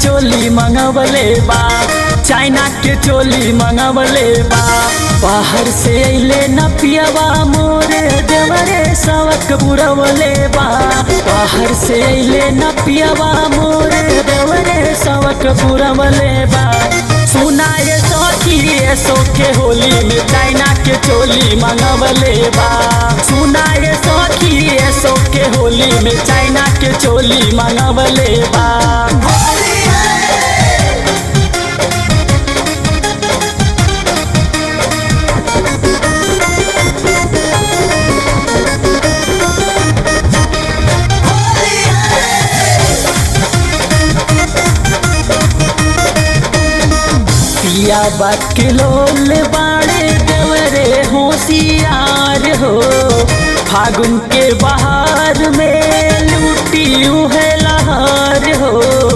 चोली मंगवले बा चाइना के चोली मंगवले बा बाहर से अइले न पियवा मोरे देवरे सवक बुरवले बा बाहर से अइले न पियवा मोरे देवरे सवक बुरवले बा सुना ये सखी ये सोखे होली में चाइना के चोली मंगवले बा सुना ये सखी ये सोखे होली में चाइना के चोली मंगवले बा पिया बकलोल बाड़े देवरे होशियार हो फागुन के बहार में लूटी है लहार हो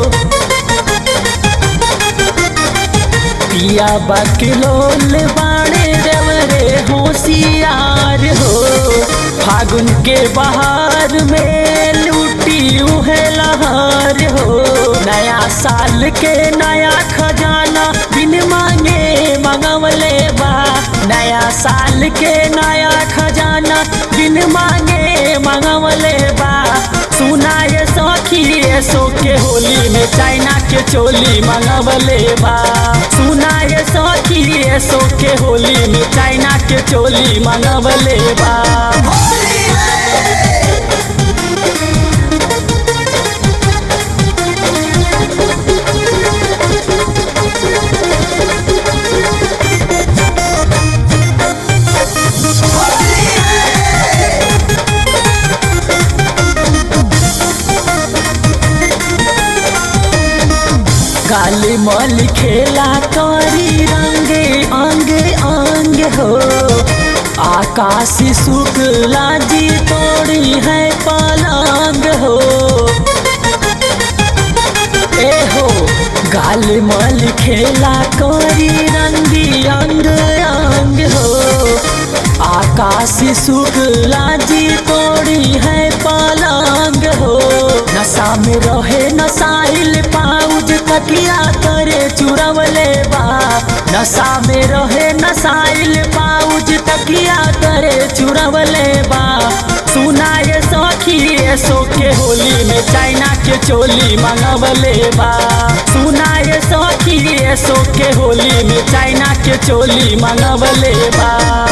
पिया बकलोल बाड़े देवरे होशियार हो फागुन के बहार में लूटी है लहार हो नया साल के नया खजाना बिन मांगे मंगवले बा नया साल के नया खजाना बिन मांगे मंगवले बा सुना ये सखी ये सो के होली में चाइना के चोली मंगवले बा सुना ये सखी ये सो के होली में चाइना के चोली मंगवले बा काली मल खेला करी रंगे अंगे अंग हो आकाशी शुक्ला जी तोड़ी है पलंग हो ए हो गाल मल खेला करी रंगी अंग अंग हो आकाशी शुक्ला जी तोड़ी है पलंग हो नशा में रहे नसाइल पाउज तकिया करे चुरवले बा नशा में रहे नसाइल पाउज तकिया करे चुरवले बा सुना ये सखी ये सो के होली में चाइना के चोली मंगवले बा सुना ये सखी ये सो के होली में चाइना के चोली मंगवले बा